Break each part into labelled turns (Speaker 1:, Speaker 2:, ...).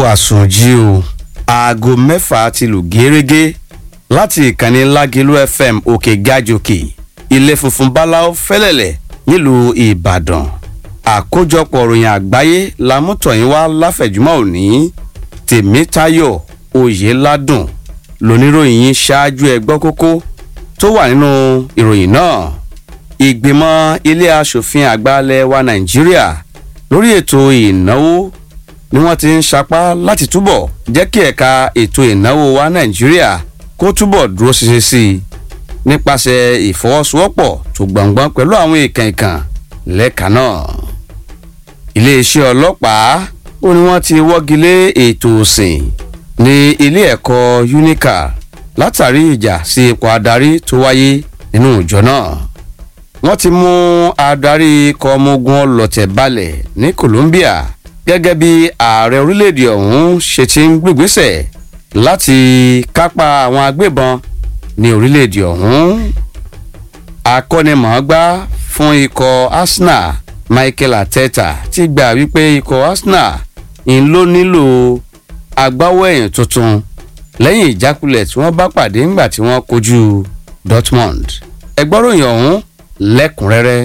Speaker 1: àsùnjì o aago mẹ́fà ti lù gẹ́rẹ́gẹ́ láti ìkànnì lágẹ̀lú fm òkè gàjòkè ilé funfun báláwo fẹ́lẹ̀lẹ̀ nílùú ìbàdàn àkójọpọ̀ ròyìn àgbáyé lamútọ̀yìn wá láfẹ̀júmọ́ òní tèmítayọ̀ oyèládùn lóníròyìn yín ṣáájú ẹgbọ́ kókó tó wà nínú ìròyìn náà ìgbìmọ̀ ilé asòfin àgbà ilẹ̀ wa nàìjíríà lórí ètò ìnáwó ni wọ́n ti ń sapá láti túbọ̀ jẹ́ kí ẹ̀ka ètò ìnáwó wa nàìjíríà kó túbọ̀ dúró ṣinṣin sí i nípasẹ̀ ìfọwọ́sowọ́pọ̀ tó gbọ̀ngbọ́n pẹ̀lú àwọn èèkàn ìkàn lẹ́ka náà. iléeṣẹ́ ọlọ́pàá ó ní wọ́n ti wọ́gi lé ètò òsìn ní ilé ẹ̀kọ́ unica látàrí ìjà sí ipò adarí tó wáyé nínú ìjọ náà. wọ́n ti mú adarí ikọ̀ ọmọ ogun ọlọ́tẹ̀ balẹ̀ ní colombia gẹ́gẹ́ bí ààrẹ orílẹ̀-èdè ọ̀hún ṣe ti ń gbégbésẹ̀ láti kápá àwọn agbébọn ní orílẹ̀-èdè ọ̀hún. akọ́nimọ̀ọ́gbá fún ikọ̀ arsenal michael arteta ti gbà wípé ikọ̀ arsenal ń ló nílò agbáwọ̀ ẹ̀yìn tuntun lẹ́yìn ìjákulẹ̀ tí wọ́n bá pàdé ńgbà tí wọ́n kojú dortmund ẹgbọ́ròyìn ọ̀hún lẹ́kùnrẹ́rẹ́.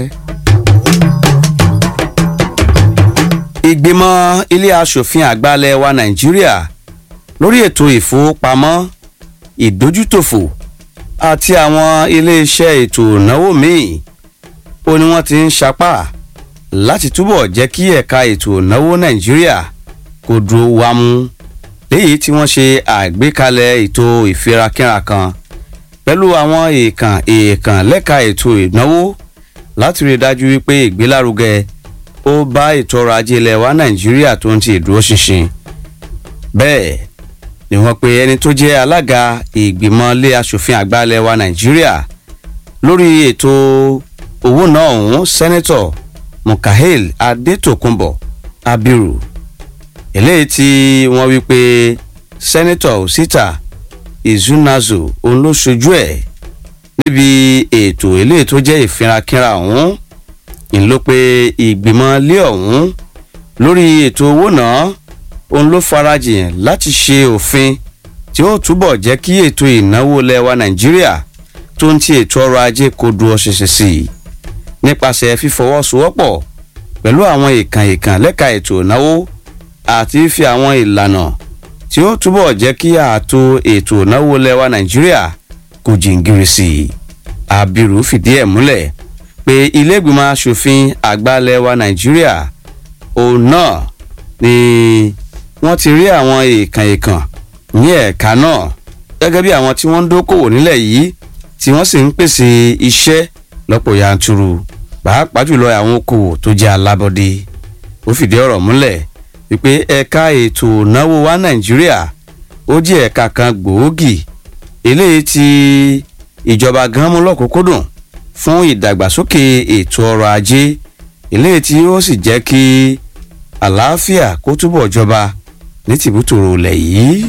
Speaker 1: ìgbìmọ̀ ilé asòfin àgbàlẹ̀ wa nàìjíríà lórí ètò ìfowópamọ́ ìdójútòfò àti àwọn iléeṣẹ́ ètò ìnáwó míì ó ní wọ́n ti ń sapá láti túbọ̀ jẹ́ kí ẹ̀ka ètò ìnáwó nàìjíríà kó dúró wámú léyìí tí wọ́n ṣe àgbékalẹ̀ ètò ìfirakínra kan pẹ̀lú àwọn èèkàn èèkàn lẹ́ka ètò ìnáwó láti rí i dájú wípé ìgbélárugẹ ó bá ètò ọrọ̀ ajé ilẹ̀ wa nàìjíríà tó ń ti ìdúró ṣinṣin bẹ́ẹ̀ ni wọ́n pe ẹni tó jẹ́ alága ìgbìmọ̀ ilé asòfin àgbà ilẹ̀ wa nàìjíríà lórí ètò owó náà ọ̀hún sẹ́nẹ́tọ̀ mukahil adetokunbo abiru eléyìí tí wọ́n wí pé sẹ́nẹ́tọ̀ osita izunazo òun ló ṣojú ẹ̀ níbi ètò eléyìí tó jẹ́ ìfirakínra ọ̀hún ń ló pé ìgbìmọ̀ ilé ọ̀hún lórí ètò owó náà òun ló farajìn láti ṣe òfin tí ó túbọ̀ jẹ́ kí ètò ìnáwó lẹ́wà nàìjíríà tó ń ti ètò ọrọ̀ ajé kó dúró ṣinṣin sí i nípasẹ̀ fífọwọ́sowọ́pọ̀ pẹ̀lú àwọn ìkàn ìkàn lẹ́ka ètò ìnáwó àti fífi àwọn ìlànà tí ó túbọ̀ jẹ́ kí ààtò ètò ìnáwó lẹ́wà nàìjíríà kò jìngìrì sí i abiru fìdí ẹ̀ múlẹ̀ pé iléègbìmọ̀ asòfin àgbà lẹ́wà nàìjíríà òun náà ni wọ́n ti rí àwọn ìkàn ìkàn ní ẹ̀ka náà gẹ́gẹ́ bí àwọn tí wọ́n ń dókòwò nílẹ̀ yìí tí wọ́n sì ń pèsè iṣẹ́ lọ́pọ̀ yanturu pàápàá jùlọ àwọn okòwò tó jẹ́ alábọ́dé ó fìdí ọ̀rọ̀ múlẹ̀ wípé ẹ̀ka ètò ìnáwó wa nàìjíríà ó jẹ́ ẹ̀ka kan gbòógì eléyìí tí ìjọba gan mú lọ́kùnkúndùn fún ìdàgbàsókè ètò ọrọ̀ ajé eléyìí tí ó sì jẹ́ kí àlàáfíà kó túbọ̀ jọba ní tìbútòrò ilẹ̀ yìí.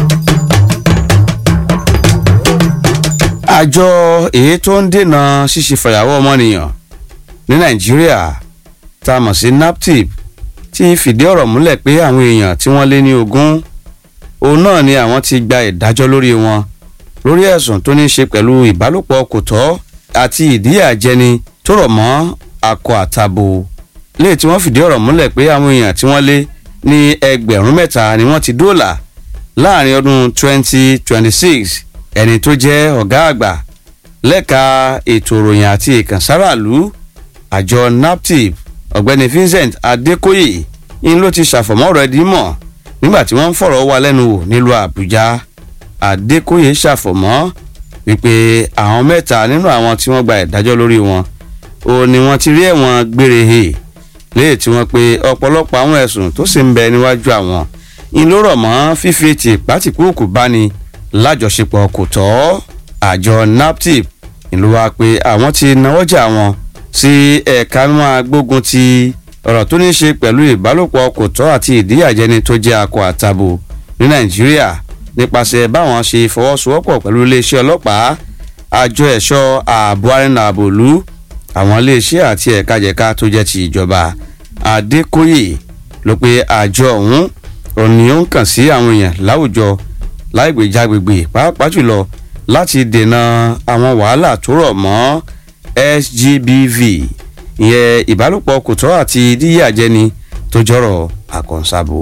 Speaker 1: àjọ èyí tó ń dènà ṣíṣe fàyàwọ́ ọmọnìyàn ní nàìjíríà tá a mọ̀ sí naptip ti fìdí ọ̀rọ̀ múlẹ̀ pé àwọn èèyàn tí wọ́n lé ní ogún òun náà ni àwọn ti gba ìdájọ́ lórí wọn lórí ẹ̀sùn tó ní í ṣe pẹ̀lú ìbálòpọ̀ kò tọ́ àti ìdíyàjẹni tó rọ̀ mọ́ akọ àtàbò léè tí wọ́n fìdí ọ̀rọ̀ múlẹ̀ pé àwọn èèyàn tí wọ́n lé ní ẹgbẹ̀rún mẹ́ta ni wọ́n ti dóòlà láàrin ọdún 2026 ẹni tó jẹ́ ọ̀gá àgbà lẹ́ka ètò ìròyìn àti ìkànsáraàlú àjọ naptip ọ̀gbẹ́ni vincent adékòyè ń ló ti ṣàfọ̀mọ́ rẹ̀ dímọ̀ nígbà tí wọ́n ń fọ̀rọ̀ wá lẹ́nu wò nílùú àbújá adékòyè ṣàfọ̀mọ́ wípé àwọn mẹ́ta nínú àwọn tí wọ́n gba ìdájọ́ lórí wọn ò ní wọ́n ti rí ẹ̀wọ̀n gbére he léè tí wọ́n pe ọ̀pọ̀lọpọ̀ àwọn ẹ̀sùn tó sì ń bẹ níwájú àwọn ń ló rọ̀ mọ́ fífi ètì pátìkúùkù báni lájọṣepọ̀ kò tọ́ àjọ naptip ìlú wa pé àwọn ti náwọ́jà wọn sí ẹ̀ka máa gbógun ti ọ̀rọ̀ tó ní í ṣe pẹ̀lú ìbálòpọ̀ kò tọ́ àti ìdíyàjẹni tó jẹ́ akọ àtàbò ní nàìjíríà nípasẹ̀ báwọn ṣe fọwọ́sowọ́pọ̀ pẹ̀lú iléeṣẹ́ ọlọ́pàá àjọ ẹ̀ṣọ́ ààbò arìnrìn àbòlú àwọn iléeṣẹ́ àti ẹ̀ka jẹ̀ka tó jẹ́ ti ìjọba adékòyè ló pe àjọ ọ̀hún òní ó ń kàn sí àwọn èèyàn láwùjọ láìgbèjágbègbè pàápàá jùlọ láti dènà àwọn wàhálà tó rọ̀ mọ́ sgbv ìyẹn ìbálòpọ̀ kò tọ́ àti díyàjẹni tó jọrọ̀ àkànṣàbò.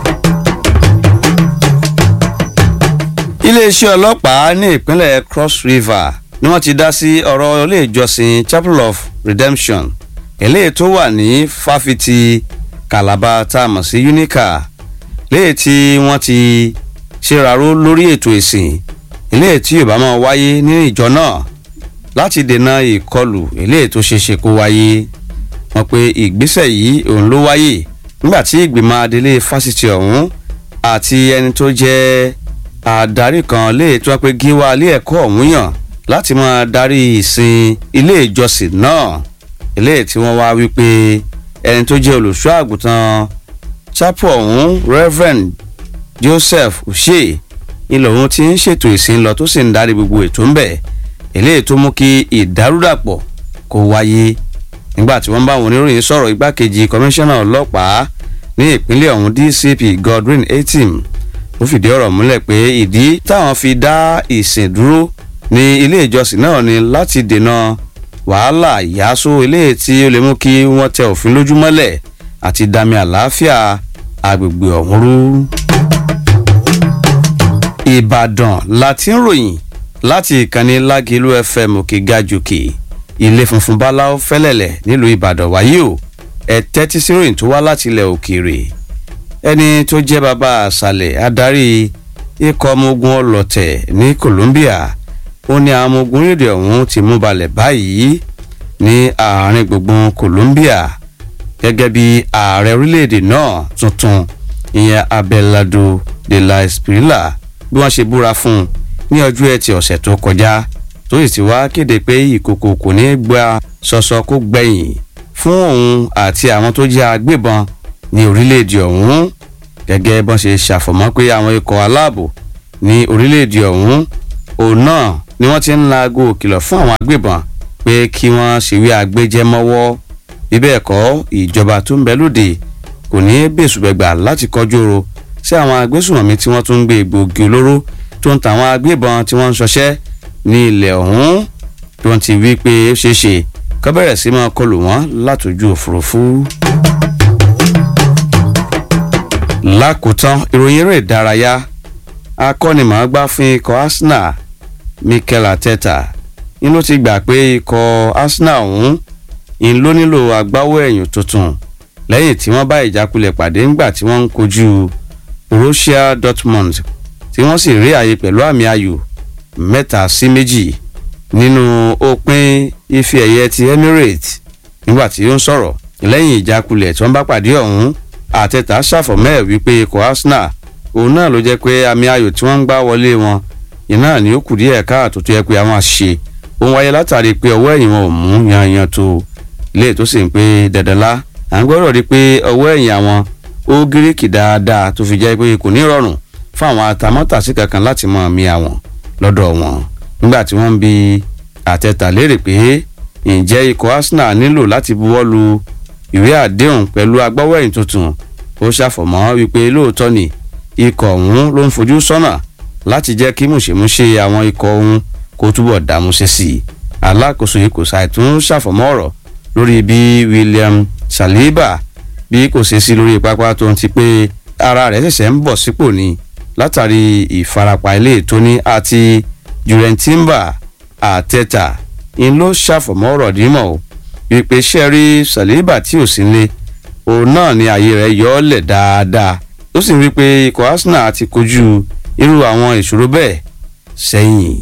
Speaker 1: iléeṣẹ́ ọlọ́pàá ní ìpínlẹ̀ cross river ni wọ́n ti dá sí ọ̀rọ̀ ilé ìjọsìn chapel of redemption eléyìí tó wà ní fáfitì calabar tá a mọ̀ sí unica léyìí tí wọ́n ti ṣèraró lórí ètò ìsìn eléyìí tí yóò bá máa wáyé ní ìjọ náà láti dènà ìkọlù eléyìí tó ṣeé ṣe kó wáyé wọ́n pe ìgbésẹ̀ yìí òun ló wáyé nígbà tí ìgbìmọ̀ adelé fásitì ọ̀hún àti ẹni tó jẹ́ adarí kan léè tó wá pé gíwá ilé ẹ̀kọ́ ọ̀hún yàn láti máa darí ìsìn ilé ìjọsìn náà ilé tí wọ́n wá wípé ẹni tó jẹ́ olùṣọ́ àgùntàn chapel ọ̀hún reverend joseph uche ilẹ̀ ọ̀hún ti ń ṣètò ìsìn lọ tó sì ń darí gbogbo ètò ń bẹ̀ eléyìí tó mú kí ìdàrúdàpọ̀ kó wáyé nígbà tí wọ́n bá àwọn oníròyìn sọ̀rọ̀ igbákejì kọmíṣánná ọlọ́pàá ní ìpínlẹ̀ ọ̀hún dcp godwin etim ó fìdí ọ̀rọ̀ múlẹ̀ pé ìdí táwọn fi dá ìsìn dúró ní ilé ìjọsìn náà ni láti dènà wàhálà ìyàsó ilé tí ó lè mú kí wọ́n tẹ òfin lójúmọ́lẹ̀ àti dami àlàáfíà agbègbè ọ̀hún rú. ìbàdàn láti ń ròyìn láti ìkànnì lágìlú fm òkè gajòkè ilé funfun báláwo fẹlẹlẹ nílùú ìbàdàn wáyé o ẹ tẹ́tí sí ròyìn tó wá láti ilẹ̀ òkèèrè ẹni tó jẹ́ bàbá àṣàlẹ̀ adarí ikọ̀ ọmọ ogun ọlọ́tẹ̀ ní colombia ó ní àwọn ọmọ ogun orílẹ̀ ọ̀hún ti mú balẹ̀ báyìí ní àárín gbùngbùn colombia gẹ́gẹ́ bí ààrẹ orílẹ̀-èdè náà tuntun ìyẹn abelardo de la esprilla bí wọ́n ṣe búra fún un ní ọjọ́ ẹtì ọ̀sẹ̀ tó kọjá tó sì ti wá kéde pé ìkòkò kò ní gba sọsọ kó gbẹ̀yìn fún òun àti àwọn tó jẹ́ agbébọn ní orílẹ̀-èdè ọ̀hún gẹ́gẹ́ bọ́n ṣe ṣàfọ̀mọ́ pé àwọn ikọ̀ aláàbò ní orílẹ̀-èdè ọ̀hún òun náà ni wọ́n ti ń laago kìlọ̀ fún àwọn agbébọn pé kí wọ́n ṣèwé agbéjẹ́ mọ́wọ́ bíbẹ́ ẹ̀kọ́ ìjọba tó ń bẹ lóde kò ní bẹ́sùbẹ̀gbà láti kọjú oro sí àwọn agbésùnmọ̀mí tí wọ́n tún ń gbé egbòogi olóró tó ń tàwọn agbébọn tí wọ́n ń ṣọṣẹ́ ní ilẹ̀ ọ̀hún tí wọ́n ti wí pé ó ṣeé ṣe kọ́ bẹ̀rẹ̀ sí máa kọlù wọ́n látòjú òfurufú. lákòótán ìròyìn eré ìdárayá akọ́nimọ̀ọ́gbá fún ikọ̀ arsenal mikel arteta ń ló ti gbà pé ikọ̀ arsenal ọ̀hún ń ló nílò agbáwọ̀ ẹ̀yìn tuntun lẹ́yìn tí wọ́n bá ìjákulẹ̀ pàdé ńgbà tí wọ́n ń kojú borussia dortmund tí wọ́n sì rí àyè pẹ̀lú àmì ayò mẹ́ta sí méjì nínú òpin ife ẹ̀yẹ ti emirates nígbà tí ó ń sọ̀rọ̀ lẹ́yìn ìjákulẹ̀ tí wọ́n bá pàdé ọ̀hún àtẹ̀tà ṣàfọ̀mẹ́ wípé ikọ̀ arsenal òun náà ló jẹ́ pé àmì ayò tí wọ́n ń gbá wọlé wọn iná ni ó kù díẹ̀ káàtó tó yẹ pé àwọn àṣìṣe òun wáyé látàrí pé ọwọ́ ẹ̀yìn wọn ò mú yanyan tó ilé tó sì ń pé dandanlá à ń gbọ́dọ̀ rí pé ọwọ́ ẹ̀yìn àwọn ó gíríkì dáadáa tó fi jẹ́ pé kò ní rọrùn fún àwọn atamọ́tàsí kankan láti mọ àmì àwọn lọ́dọ̀ wọn nígbà tí wọ́n ń bi àtẹ̀tà léèrè pé ǹjẹ́ ikọ̀ arsenal nílò láti buwọ́ lu ìwé àdéhùn pẹ̀lú agbáwẹ̀yìn tuntun ó ṣàfọ̀mọ́ wípé lóòótọ́ ni ikọ̀ ọ̀hún ló ń fojú sọ́nà láti jẹ́ kí mùṣemúṣe àwọn ikọ̀ ọ̀hún kó túbọ̀ dààmúṣe sí i alákòóso ikọ̀ ṣàìtún ṣàfọ̀mọ́ ọ̀rọ̀ lórí bí william saliba bí kò ṣe sí lórí pápá tó ń ti pé ara rẹ̀ ṣẹ̀ṣẹ̀ ń bọ̀ sípò ni látàrí ìfarapa ilé ìtóní àti jurentimba àtẹ̀tà ń ló ṣàfọ̀mọ́ ọ̀rọ̀ dímọ̀ o wípé sẹ́rí saliba tí ò sí nílé òun náà ni ààyè rẹ̀ yọ ọ́ lẹ̀ dáadáa ó sì ń rí i pé ikọ̀ arsenal ti kojú irú àwọn ìṣòro bẹ́ẹ̀ sẹ́yìn.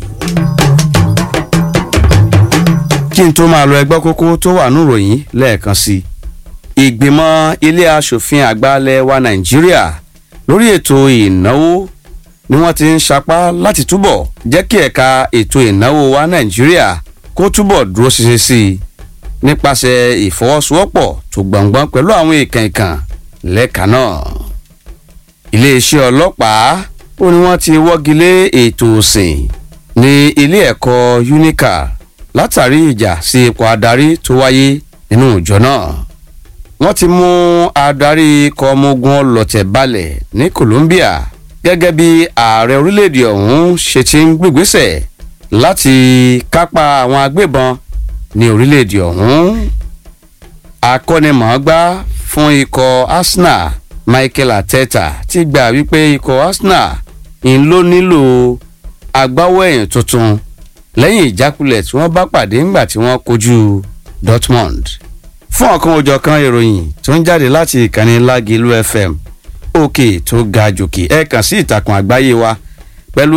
Speaker 1: kí n tó máa lọ ẹgbẹ́ kókó tó wà níròyìn lẹ́ẹ̀kan sí i ìgbìmọ̀ ilé asòfin àgbàlẹ̀ wa nàìjíríà lórí ètò ìnáwó ni wọ́n ti ń sapá láti túbọ̀ jẹ́ kí ẹ̀ka ètò ìnáwó wa nàìjíríà kó túbọ̀ dúró ṣinṣin sí i nípasẹ̀ ìfọwọ́sowọ́pọ̀ tó gbọ̀ngbọ́n pẹ̀lú àwọn ìkàn ìkàn lẹ́ka náà iléeṣẹ́ ọlọ́pàá ó ní wọ́n ti wọ́gi lé ètò òsìn ní ilé ẹ̀kọ́ unica látàrí ìjà sí ipò adarí tó wáyé nínú ìjọ náà wọ́n ti mú adarí ikọ̀ ọmọ ogun ọlọ́tẹ̀ balẹ̀ ní Colombia gẹ́gẹ́ bí ààrẹ orílẹ̀-èdè ọ̀hún ṣe ti ń gbégbésẹ̀ láti kápá àwọn agbébọn ní orílẹ̀-èdè ọ̀hún. akọ́nimọ̀ọ́gbá fún ikọ̀ Arsenal Michael Arteta ti gbà wípé ikọ̀ Arsenal ń ló nílò agbáwọ̀ ẹ̀yìn tuntun lẹ́yìn ìjákulẹ̀ tí wọ́n bá pàdé ńgbà tí wọ́n kojú Dortmund fún ọ̀kan òjọ̀kan ìròyìn tó ń jáde láti ìkànnì Lágìlú FM òkè tó ga jòkè ẹ kàn sí ìtàkùn àgbáyé wa pẹ̀lú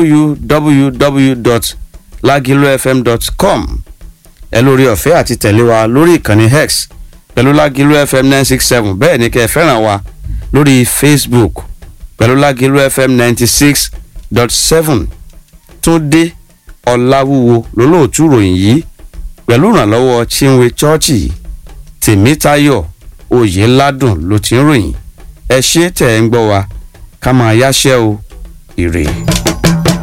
Speaker 1: www.lagilufm.com ẹ lórí ọ̀fẹ́ àti tẹ̀lé wa lórí ìkànnì X pẹ̀lú Lágìlú FM nine six seven bẹ́ẹ̀ ni kẹ́ ẹ fẹ́ràn wa lórí Facebook pẹ̀lú Lágìlú FM ninety six dot seven Túndé Ọláwúwo lólóòtú ròyìn yìí pẹ̀lú ìrànlọ́wọ́ Chinwe Chọ́ọ̀chì Tèmítáyọ̀ Oyèládùn ló ti ń ròyìn ẹ ṣé tẹ̀ ń gbọ́ wa ká máa yáṣẹ́ o ire.